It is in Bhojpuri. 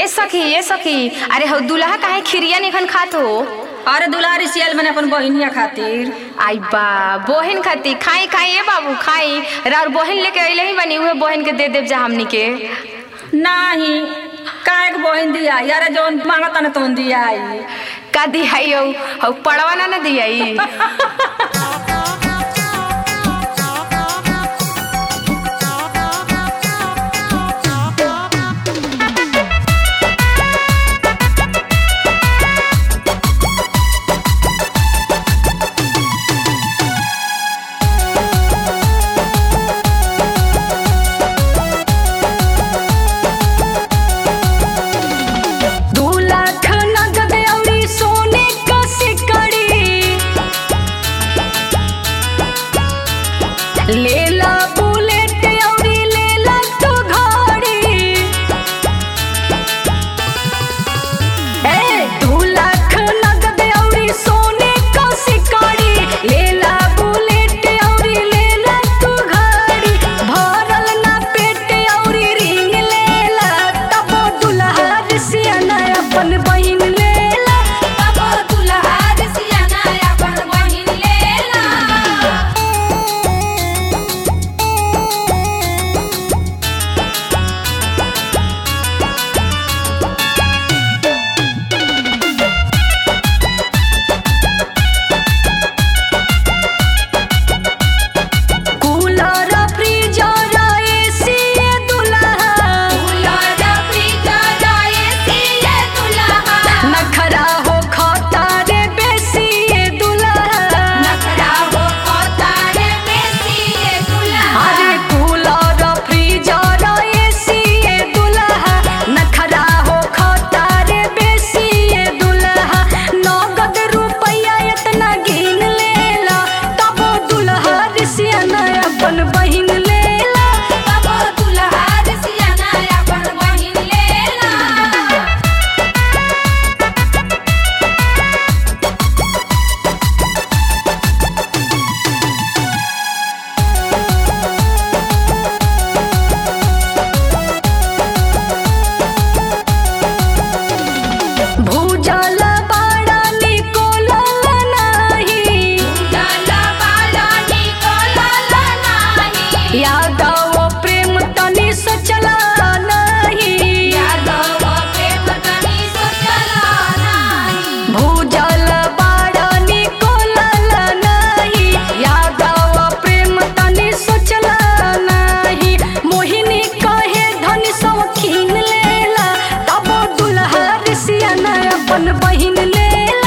ए सखी ए सखी अरे हो दुल्हा काहे खिरिया निखन खात हो अरे दुलारी सियल मैंने अपन बहिनिया खातिर आई बा बहन खाती खाई खाई ए बाबू खाई राउर बहन लेके अइले ही बनी उहे बहन के दे देव जा हमनी के नाही काहे के बहिन दिया यारे जौन मांगता न तोन दिया आई का दियाई हो हो पड़वा ना ना दियाई दू लाख नगद अउरी सोने क सिकड़ी लेला बुलेट अउरी लेला तो घड़ी ए दू लाख नगद अउरी सोने क सिकड़ी लेला बुलेट अउरी लेला तू घड़ी भरल ना पेट अउरी रिंग लेला तब दुल्हा सियाना अपन बहिन लेला तब दुल्हा सियाना अपन बहिन लेला कूलर फ्रीजर एसी दुल्हा कूलर फ्रीजर एसी ये दुल्हा नखरा हो खाता रे बेसी ये दुल्हा नखरा हो खतारे बेसी ये दुल्हा अरे कूलर फ्रीजर एसी ये दुल्हा नखरा हो खाता रे बेसी ये दुल्हा नगद रुपया इतना गिन लेला तब दुल्हा सियाना अपन बहिन लेला तब दुल्हा सियाना अपन बहिन लेला भूजल बाड़ा निकोलल नाही जाला बाला निकलल नाही यादव प्रेम तनी सचला नाही यादव प्रेम तनी सोचला नाही भूजल बाड़ा निकोलल नाही यादव प्रेम तनी सचला नाही मोहिनी कहे धन सौखीन लेला तब दुल्हा सियाना अपन बहिन लेला